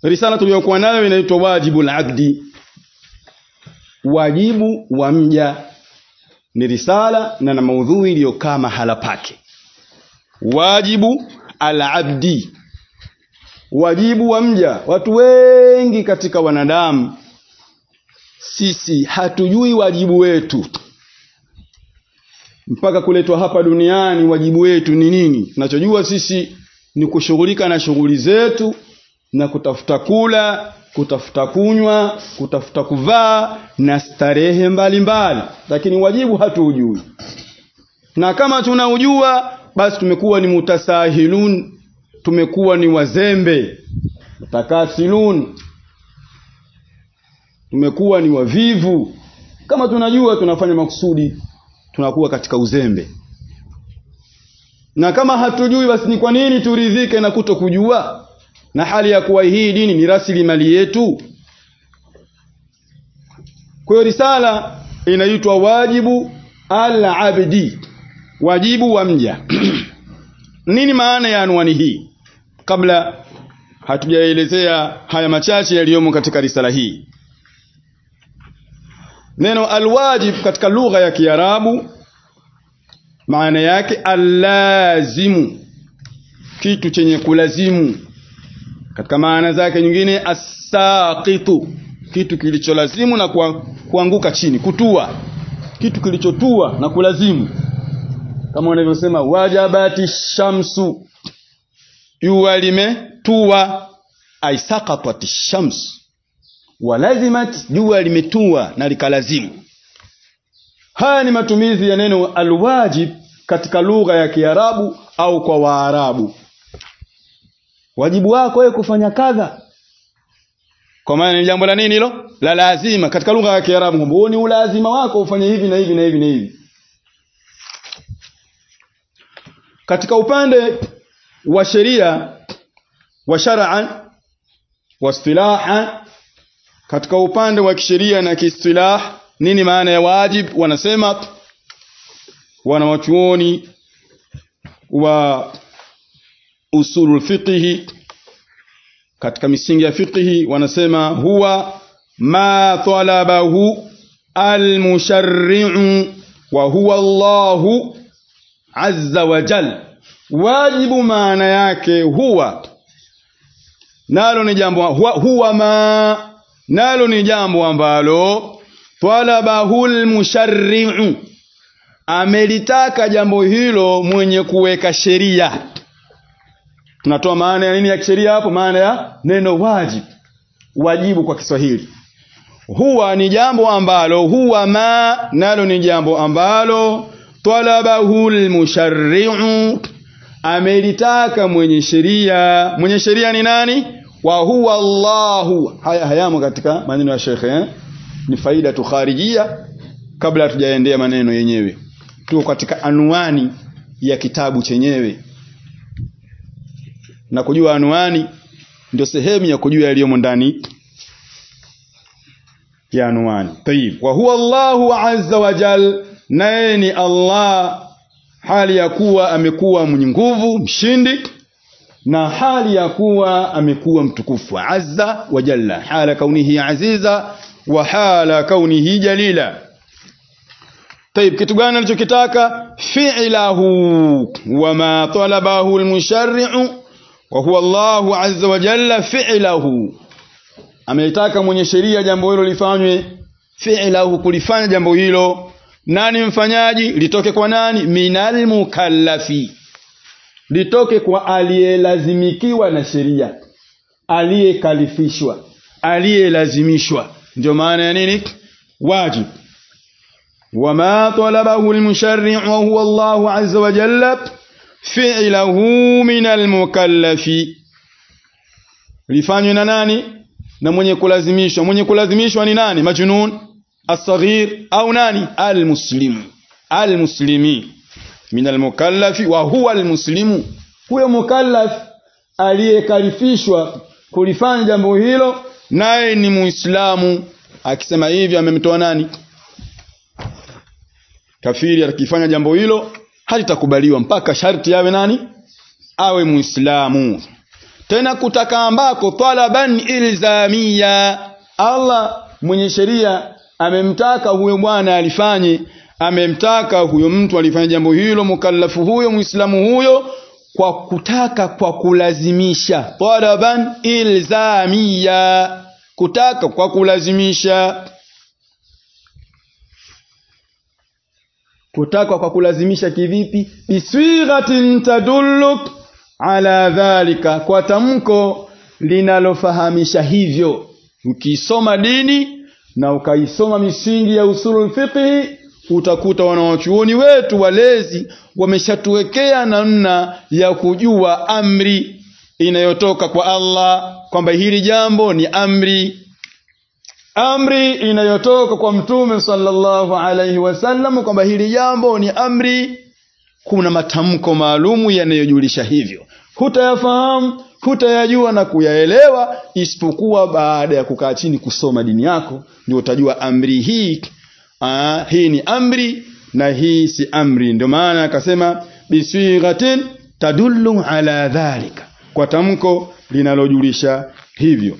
risala tuliyokuwa nayo inaitwa wajibu al-abdi wajibu wa mja ni risala na na maudhui iliyokaa mahala pake wajibu al-abdi wajibu wa mja watu wengi katika wanadamu sisi hatujui wajibu wetu mpaka kuletwa hapa duniani wajibu wetu ni nini tunachojua sisi ni kushughulika na shughuli zetu na kutafuta kula kutafuta kunywa kutafuta kuvaa na starehe mbalimbali lakini wajibu hatuujui na kama tunaujua basi tumekuwa ni mutasahilun tumekuwa ni wazembe mutakasilun tumekuwa ni wavivu kama tunajua tunafanya makusudi tunakuwa katika uzembe na kama hatujui basi ni kwa nini turidhike na kuto kujua na hali ya kuwa hii dini ni rasilimali yetu kwa hiyo risala inaitwa wajibu al-abdi wajibu wa mja nini maana ya anwani hii kabla hatujaelezea haya machache yaliyomo katika risala hii neno alwajib katika lugha ya Kiarabu maana yake allazimu kitu chenye kulazimu katika maana zake nyingine asaqitu kitu kilicholazimu na kuanguka chini kutua kitu kilichotua na kulazimu kama wanavyosema wajabati shamsu jua limetua aisaqatat shams walazimat jua limetua na likalazimu haya ni matumizi ya neno alwajib katika lugha ya Kiarabu au kwa Waarabu wajibu wako wewe kufanya kadha kwa maana ni jambo la nini hilo la lazima katika lugha ya Kiarabu kwamba ni ulazima wako ufanye hivi na hivi na hivi na hivi katika upande wa sheria wa shar'an wa istilahan katika upande wa kisheria na kiistilah nini maana ya wajib wanasema wanawachuoni wa usulul fiqhi katika misingi ya fiqhi wanasema huwa ma talabahu almusharri'u wa huwa Allahu azza wa jal wajibu maana yake huwa nalo ni jambo huwa, huwa ma nalo ni jambo ambalo talabahu almusharri'u amelitaka jambo hilo mwenye kuweka sheria tunatoa maana ya nini ya kisheria hapo maana ya neno wajib wajibu kwa Kiswahili huwa ni jambo ambalo huwa ma nalo ni jambo ambalo talabahu almusharri'u amelitaka mwenye sheria mwenye sheria ni nani wa huwa Allahu haya hayamo katika maneno ya shekhe eh? ni faida tu kharijia kabla hatujaendea maneno yenyewe tuko katika anwani ya kitabu chenyewe na kujua anwani ndio sehemu ya kujua yaliyomo ndani ya anwani tayib wa huwa Allahu azza wa jal naye ni Allah hali ya kuwa amekuwa mwenye nguvu mshindi na hali ya kuwa amekuwa mtukufu azza wa jalla hala kaunihi aziza wa hala kaunihi jalila طيب kitu gani alichokitaka fi'lahu wama talabahu almusharri'u wa huwa Allahu azza wa jalla fi'lahu amelitaka mwenye sheria jambo hilo lifanywe fi'lahu kulifanya jambo hilo nani mfanyaji litoke kwa nani minal mukallafi litoke kwa aliyelazimikiwa na sheria aliyekalifishwa aliyelazimishwa ndio maana ya nini wajib وما طلبه المشرع وهو الله عز وجل فعله من المكلف lifanywe na nani na mwenye kulazimishwa mwenye kulazimishwa ni nani majnun asghir au nani almuslimu almuslimi min almukallafi wa huwa almuslimu huyo mukallaf aliyekalifishwa kulifanya jambo hilo naye ni muislamu akisema hivi amemtoa nani kafiri akifanya jambo hilo halitakubaliwa mpaka sharti awe nani awe muislamu tena kutaka ambako talaban ilzamia Allah mwenye sheria amemtaka huyo bwana alifanye amemtaka huyo mtu alifanya jambo hilo mukallafu huyo muislamu huyo kwa kutaka kwa kulazimisha talaban ilzamia kutaka kwa kulazimisha kutaka kwa kulazimisha kivipi biswighatin tadulluk ala dhalika kwa tamko linalofahamisha hivyo ukisoma dini na ukaisoma misingi ya usulul fiqhi utakuta wanawachuoni wetu walezi wameshatuwekea namna ya kujua amri inayotoka kwa Allah kwamba hili jambo ni amri amri inayotoka kwa mtume sallallahu alaihi wasallam kwamba hili jambo ni amri kuna matamko maalumu yanayojulisha hivyo hutayafahamu hutayajua na kuyaelewa isipokuwa baada ya kukaa chini kusoma dini yako ndio utajua amri hii aa, hii ni amri na hii si amri ndio maana akasema biswighatin tadullu ala dhalika kwa tamko linalojulisha hivyo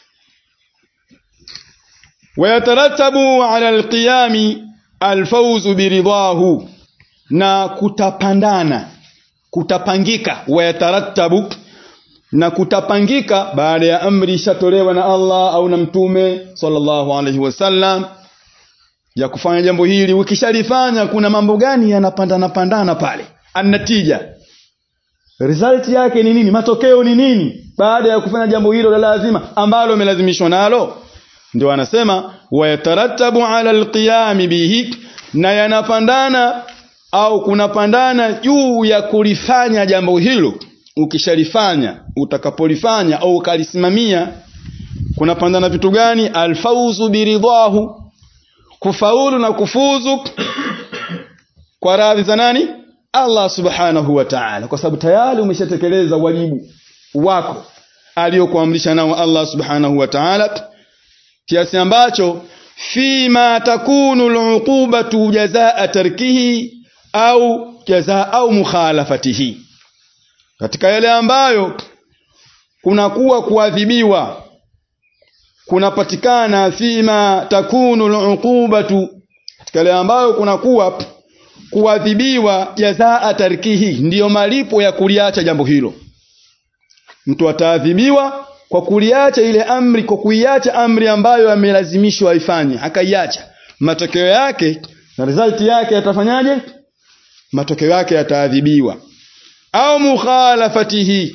wayatarattabu ala alqiyami alfawzu biridahu na kutapandana kutapangika wayatarattabu na kutapangika baada ya amri ishatolewa na Allah au na mtume sallallahu alaihi wasallam ya kufanya jambo hili ukishalifanya kuna mambo gani yanapandana pandana pale anatija result yake ni nini matokeo ni nini baada ya kufanya jambo hilo la lazima ambalo umelazimishwa nalo ndio anasema wayatarattabu ala alqiyami bihi na yanapandana au kunapandana juu ya kulifanya jambo hilo ukishalifanya utakapolifanya au ukalisimamia kunapandana vitu gani alfauzu biridhahu kufaulu na kufuzu kwa radhi za nani Allah subhanahu wa ta'ala kwa sababu tayari umeshatekeleza wajibu wako aliyokuamrisha nao Allah subhanahu wa ta'ala kiasi ambacho fima takunu al'uqubatu jazaa tarkihi au jazaa au mukhalafatihi katika yale ambayo kunakuwa kuadhibiwa kunapatikana fima takunu al'uqubatu katika yale ambayo kunakuwa kuadhibiwa jazaa tarkihi ndiyo malipo ya kuliacha jambo hilo mtu ataadhibiwa kwa kuliacha ile amri kwa kuiacha amri ambayo amelazimishwa aifanye akaiacha matokeo yake na result yake yatafanyaje matokeo yake yataadhibiwa au mukhalafatihi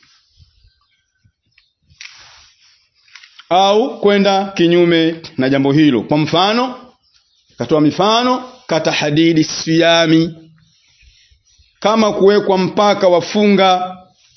au kwenda kinyume na jambo hilo kwa mfano katoa mifano kata hadidi siyami kama kuwekwa mpaka wa funga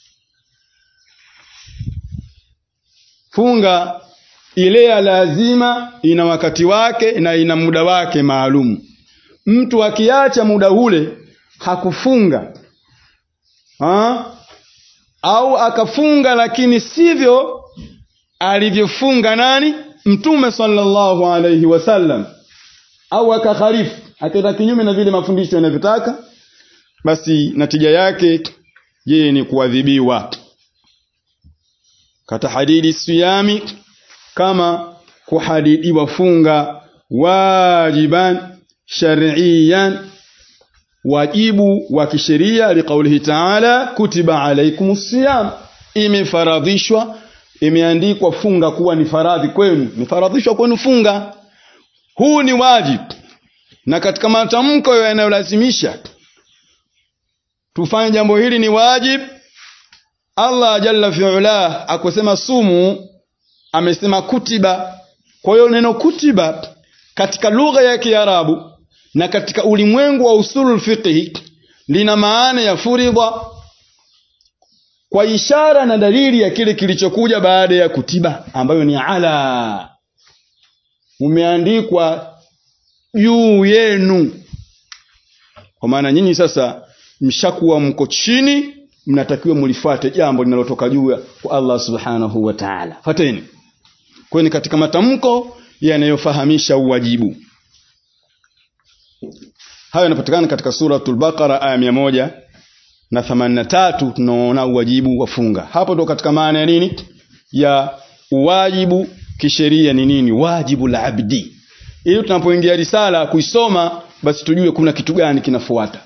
funga ile ya lazima ina wakati wake na ina muda wake maalum mtu akiacha muda ule hakufunga ha? au akafunga lakini sivyo alivyofunga nani mtume sallallahu alaihi wasallam au akakhalifu akaenda kinyume na vile mafundisho yanavyotaka basi natija yake yeye ni kuadhibiwa katahadidi siyami kama kuhadidiwa funga wajiban shar'iyan wajibu wa kisheria liqaulihi ta'ala kutiba alaikumus siyam imefaradhishwa imeandikwa funga kuwa ni faradhi kwenu imefaradhishwa kwenu funga huu ni wajibu na katika matamko yanayolazimisha tufanye jambo hili ni wajib Allah jalla fi'ala akusema sumu amesema kutiba kwa hiyo neno kutiba katika lugha ya Kiarabu na katika ulimwengu wa usulul fiqh lina maana ya furidha kwa ishara na dalili ya kile kilichokuja baada ya kutiba ambayo ni ala umeandikwa juu yenu kwa maana nyinyi sasa mshakuwa mko chini mnatakiwa mlifuate jambo linalotoka juu kwa Allah subhanahu wa ta'ala fateni kwa ni katika matamko yanayofahamisha uwajibu hayo yanapatikana katika suratul baqara aya mia moja na themanini na tatu tunaona uwajibu wa funga hapo ndo katika maana ya nini ya uwajibu kisheria ni nini wajibu la abdi ili tunapoingia risala kuisoma basi tujue kuna kitu gani kinafuata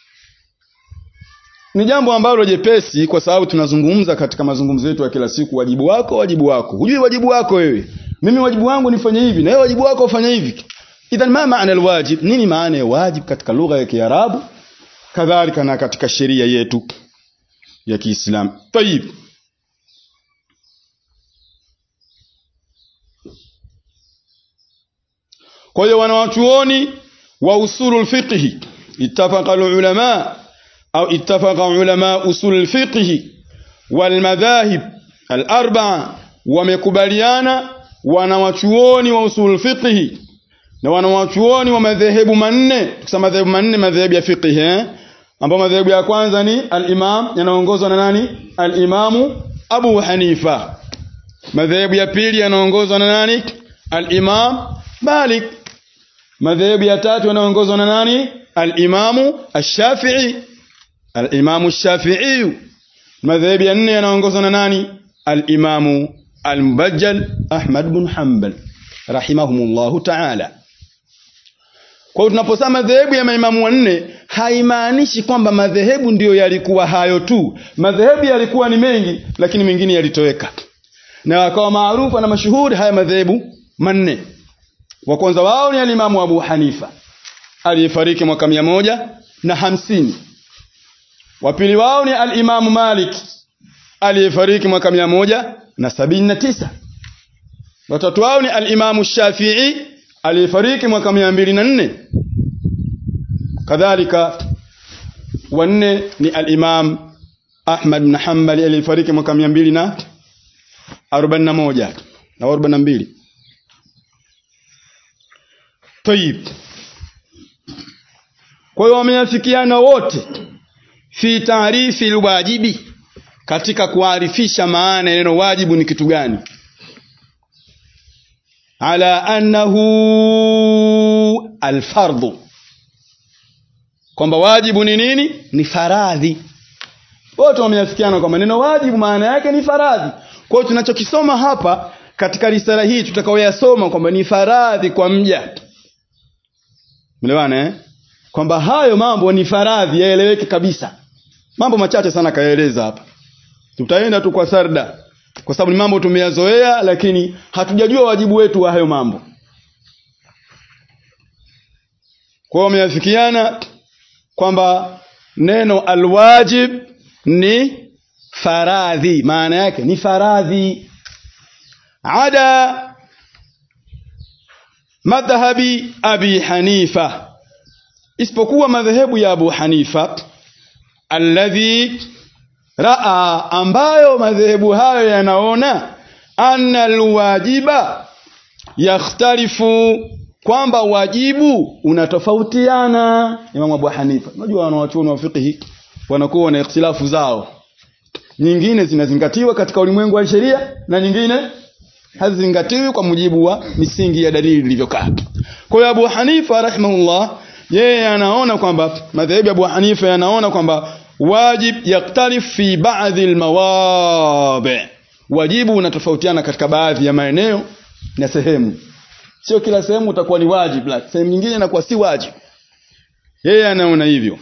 ni jambo ambalo jepesi kwa sababu tunazungumza katika mazungumzo yetu ya kila siku wajibu wako wajibu wako hujui wajibu wako wewe mimi wajibu wangu nifanye hivi na wewe wajibu wako ufanye hivi idhan ma maana alwajib nini maana ya wajib katika lugha ya kiarabu kadhalika na katika sheria yetu ya kiislamu tayib kwa hiyo wanawachuoni wa usulul fiqhi ittafaqa ulama au ittafaqa ulama usulul fiqhi wal madahib al arba'a wamekubaliana wanawachuoni wa usulul fiqhi na wanawachuoni wa madhehebu manne tukisema madhehebu manne madhehebu ya fiqh eh ambao madhehebu ya kwanza ni al-Imam yanaongozwa na nani al-Imamu Abu Hanifa madhehebu ya pili yanaongozwa na nani al-Imam Malik madhehebu ya tatu yanaongozwa na nani al-Imamu Ash-Shafi'i al-Imamu Ash-Shafi'i madhehebu ya nne yanaongozwa na nani al-Imamu al-Mubajjal Ahmad bin Hanbal rahimahumullahu ta'ala kwa hiyo tunaposema madhehebu ya maimamu wanne haimaanishi kwamba madhehebu ndiyo yalikuwa hayo tu. Madhehebu yalikuwa ni mengi, lakini mengine yalitoweka na wakawa maarufu na mashuhuri haya madhehebu manne. Wa kwanza wao ni alimamu Abu Hanifa aliyefariki mwaka mia moja na hamsini. Wa pili wao ni alimamu Malik aliyefariki mwaka mia moja na sabini na tisa. Watatu wao ni alimamu Shafi'i aliyefariki mwaka mia mbili na nne kadhalika wanne ni al-Imam Ahmad bin Hanbali aliyefariki mwaka mia mbili na arobaini na moja na arobaini na mbili Tayib kwa hiyo wameafikiana wote fi taarifi alwajibi katika kuarifisha maana ya neno wajibu ni kitu gani ala annahu alfardhu kwamba wajibu ni nini ni faradhi wote wameafikiana kwamba neno wajibu maana yake ni faradhi kwa hiyo tunachokisoma hapa katika risala hii tutakaoyasoma kwamba ni faradhi kwa mja melewana eh? kwamba hayo mambo ni faradhi yaeleweke kabisa mambo machache sana kayaeleza hapa tutaenda tu kwa sarda kwa sababu ni mambo tumeyazoea lakini hatujajua wajibu wetu wa hayo mambo kwa hiyo wameafikiana kwamba neno alwajib ni faradhi maana yake ni faradhi ada madhhabi abi hanifa isipokuwa madhehebu ya abu hanifa alladhi raa ambayo madhehebu hayo yanaona anna alwajiba yakhtalifu kwamba wajibu unatofautiana Imam Abu Hanifa unajua wanawachuoni wa fiqh wanakuwa na ikhtilafu zao nyingine zinazingatiwa katika ulimwengu wa sheria na nyingine hazizingatiwi kwa mujibu wa misingi ya dalili ilivyokaa kwa hiyo Abu Hanifa rahimahullah yeye anaona kwamba madhehebu ya Abu Hanifa yanaona kwamba wajib yaktalif fi baadhi almawadi wajibu unatofautiana katika baadhi ya maeneo na sehemu sio kila sehemu utakuwa ni wajib la sehemu nyingine inakuwa si wajib yeye anaona hivyo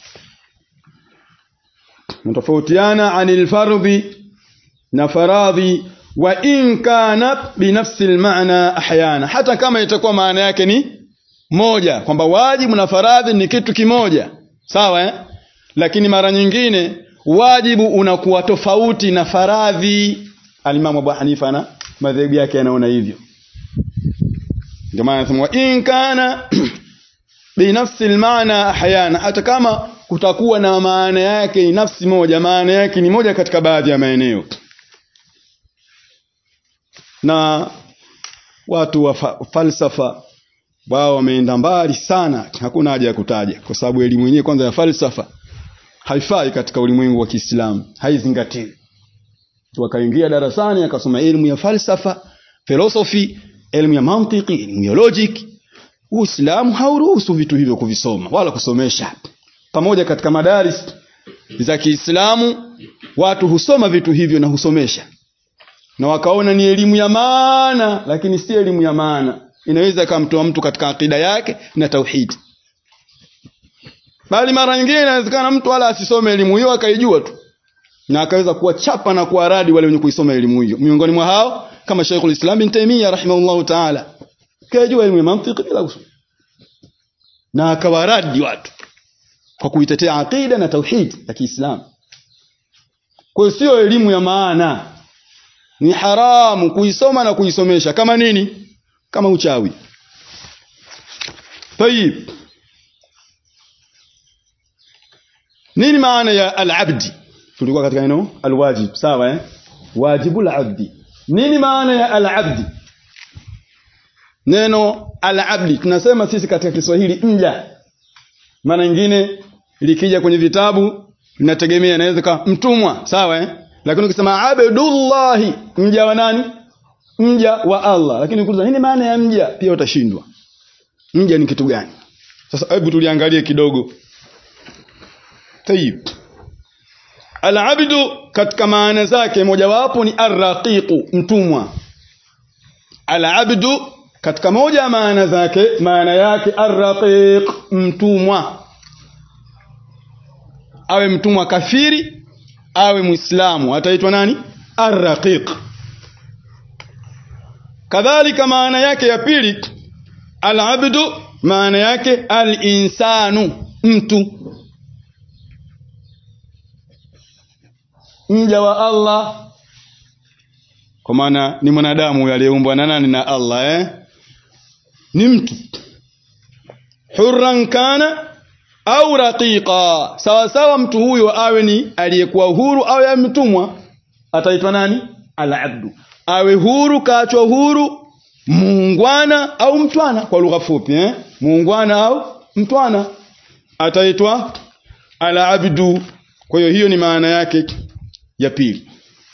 mtofautiana anil fardhi na faradhi wa in kana binafsi almaana ahyana hata kama itakuwa maana yake ni moja kwamba wajibu na faradhi ni kitu kimoja sawa eh? lakini mara nyingine wajibu unakuwa tofauti na faradhi alimamu Abu Hanifa na madhehebu yake yanaona hivyo ndio maana anasema wa in kana binafsi almaana ahyana hata kama kutakuwa na maana yake ni nafsi moja maana yake ni moja katika baadhi ya maeneo na watu wa fa falsafa wao wameenda mbali sana hakuna haja ya kutaja kwa sababu elimu yenyewe kwanza ya falsafa haifai katika ulimwengu wa Kiislamu haizingatiwi wakaingia darasani akasoma elimu ya falsafa philosophy elimu ya mantiki elimu ya logic Uislamu hauruhusu vitu hivyo kuvisoma wala kusomesha pamoja katika madaris za Kiislamu watu husoma vitu hivyo na husomesha na wakaona ni elimu ya maana lakini si elimu ya maana inaweza ikamtoa mtu katika akida yake na tauhidi bali mara nyingine inawezekana mtu wala asisome elimu hiyo akaijua tu na akaweza kuwachapa na kuwaradi wale wenye kuisoma elimu hiyo miongoni mwa hao kama Sheikhul Islam bin Taymiyyah rahimahullahu ta'ala kajua elimu ya mantiki bila kusoma na akawaradi watu kwa kuitetea aqida na tauhid ya Kiislamu kwa hiyo sio elimu ya maana ni haramu kuisoma na kuisomesha kama nini kama uchawi tayib nini maana ya al-abdi tulikuwa katika neno al-wajib sawa eh wajibul abdi nini maana ya al-abdi neno al-abdi tunasema sisi katika Kiswahili mja maana nyingine likija kwenye vitabu linategemea inaweza kama mtumwa sawa eh lakini ukisema abdullahi mja wa nani mja wa Allah lakini ukiuliza nini maana ya mja pia utashindwa mja ni kitu gani sasa hebu tuliangalie kidogo tayib al-abdu katika maana zake mojawapo ni arraqiqu mtumwa al-abdu katika moja ya maana zake maana yake arraqiq mtumwa awe mtumwa kafiri awe muislamu ataitwa nani arraqiq kadhalika maana yake ya pili alabdu maana yake alinsanu mtu mja wa Allah kwa maana ni mwanadamu huyo aliyeumbwa na nani na Allah eh ni mtu hurran kana au raqiqa sawa sawa mtu huyo awe ni aliyekuwa huru au ya mtumwa ataitwa nani al-abdu awe huru kaachwa huru muungwana au mtwana kwa lugha fupi eh muungwana au mtwana ataitwa al-abdu kwa hiyo hiyo ni maana yake ya pili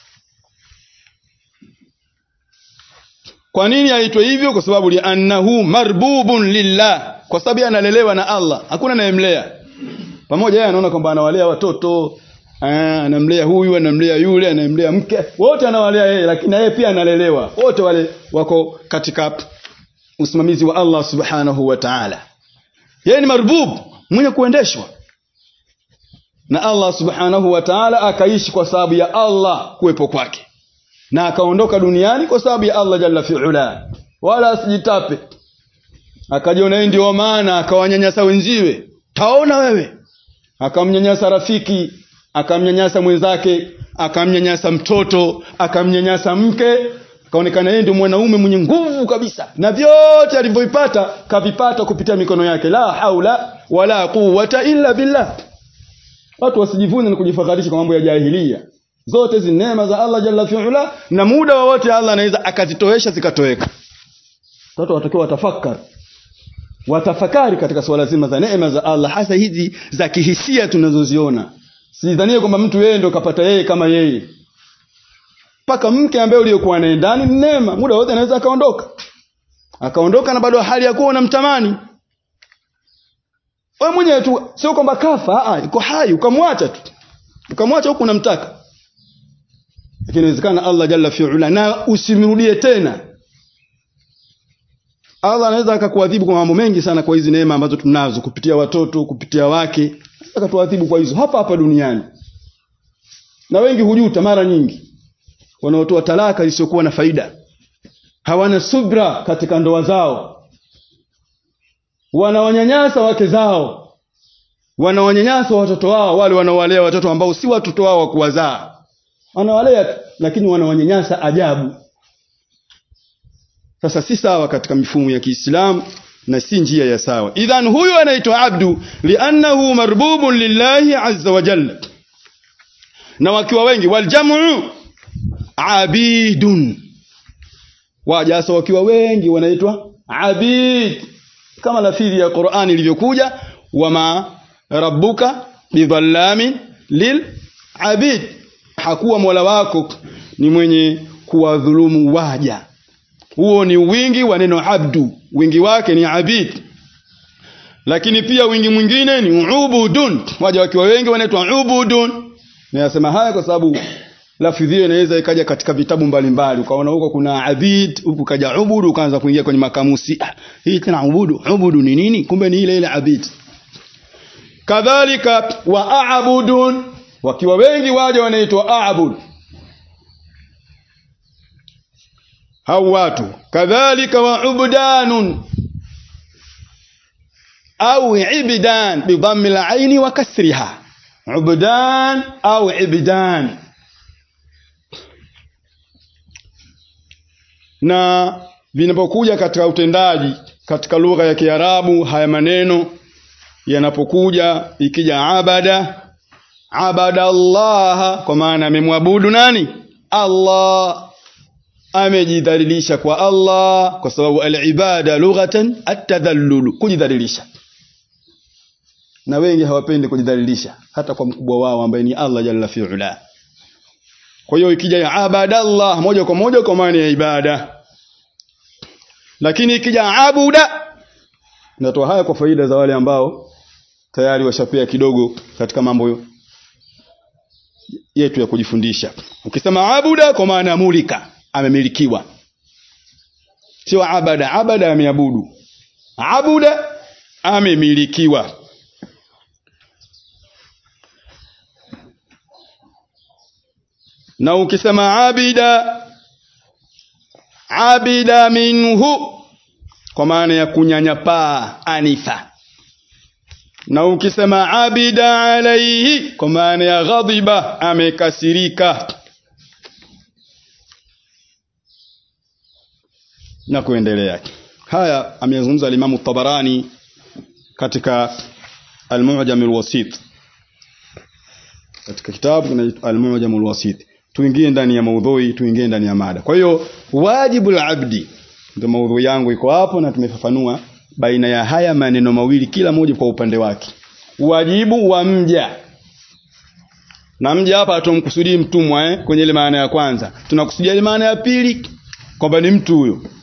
kwa nini aitwe hivyo kwa sababu li annahu marbubun lillah kwa sababu yeye analelewa na Allah hakuna anayemlea pamoja yeye anaona kwamba anawalea watoto eh, anamlea huyu anamlea yule anamlea mke wote anawalea yeye lakini yeye pia analelewa wote wale wako katika usimamizi wa Allah subhanahu wa ta'ala yeye ni marbub mwenye kuendeshwa na Allah subhanahu wa ta'ala akaishi kwa sababu ya Allah kuwepo kwake na akaondoka duniani kwa sababu ya Allah jalla fi'ala wala asijitape akajiona yeye ndio maana akawanyanyasa wenziwe taona wewe akamnyanyasa rafiki akamnyanyasa mwenzake akamnyanyasa mtoto akamnyanyasa mke akaonekana yeye ndio mwanaume mwenye nguvu kabisa na vyote alivyovipata kavipata kupitia mikono yake la haula wala quwwata illa billah watu wasijivune na kujifakharisha kwa mambo ya jahilia zote hizi neema za Allah jalla fi'ala na muda wowote Allah anaweza akazitoesha zikatoweka watu watakiwa watafakari watafakari katika swala zima za neema za Allah hasa hizi za kihisia tunazoziona sidhanie kwamba mtu yeye ndo kapata yeye kama yeye mpaka mke ambaye uliokuwa naye ndani ni neema muda wote anaweza akaondoka akaondoka na bado hali ya kuwa unamtamani wewe mwenyewe tu sio kwamba kafa a iko hai ukamwacha tu ukamwacha huku unamtaka lakini inawezekana Allah jalla fi'ala na usimrudie tena Allah anaweza akakuadhibu kwa mambo mengi sana kwa hizi neema ambazo tunazo kupitia watoto kupitia wake akatuadhibu kwa hizo hapa hapa duniani na wengi hujuta mara nyingi wanaotoa talaka zisizokuwa na faida hawana subra katika ndoa zao wanawanyanyasa wake zao wanawanyanyasa watoto wao wale wanaowalea watoto ambao si watoto wao wa kuwazaa wanawalea lakini wanawanyanyasa ajabu sasa si sawa katika mifumo ya Kiislamu na si njia ya sawa idhan huyu anaitwa abdu liannahu marbubun lillahi azza wa jalla na wakiwa wengi waljamu abidun wajasa wakiwa wengi wanaitwa abid kama lafidhi ya Qur'ani ilivyokuja wama rabbuka bidhallamin lil abid hakuwa mola wako ni mwenye kuwadhulumu waja huo ni wingi wa neno abdu wingi wake ni abid lakini pia wingi mwingine ni ubudun waja wakiwa wengi wanaitwa ubudun ninasema haya kwa sababu lafidhi hiyo inaweza ikaja katika vitabu mbalimbali ukaona huko kuna abid huku kaja ubudu ukaanza kuingia kwenye makamusi ah, hii tena ubudu ubudu ni nini kumbe ni ile ile abid kadhalika wa aabudun wakiwa wengi waja wanaitwa aabud hao watu kadhalika wa ubdanun au ibdan bidhammi al-aini wa kasriha ubdan au ibdan na vinapokuja katika utendaji katika lugha ya Kiarabu haya maneno yanapokuja ikija abada abada Allah kwa maana amemwabudu nani Allah amejidhalilisha kwa Allah kwa sababu al-ibada lughatan at-tadhallul kujidhalilisha na wengi hawapendi kujidhalilisha hata kwa mkubwa wao ambaye ni Allah jalla fi'ala kwa hiyo ikija ya abadallah moja kwa moja kwa maana ya ibada lakini ikija abuda natoa haya kwa faida za wale ambao tayari washapea kidogo katika mambo yetu ya kujifundisha ukisema abuda kwa maana ya mulika amemilikiwa sio abada abada ameabudu abuda amemilikiwa na ukisema abida abida minhu kwa maana ya kunyanyapaa anifa na ukisema abida alaihi kwa maana ya ghadhiba amekasirika na kuendelea haya amezungumza alimamu tabarani katika almujam alwasit katika kitabu kinaitwa almujam alwasit tuingie ndani ya maudhui tuingie ndani ya mada kwa hiyo wajibu labdi ndio maudhui yangu iko hapo na tumefafanua baina ya haya maneno mawili kila moja kwa upande wake wajibu wa mja na mja hapa hatumkusudii mtumwa eh, kwenye ile maana ya kwanza tunakusudia ile maana ya pili kwamba ni mtu huyo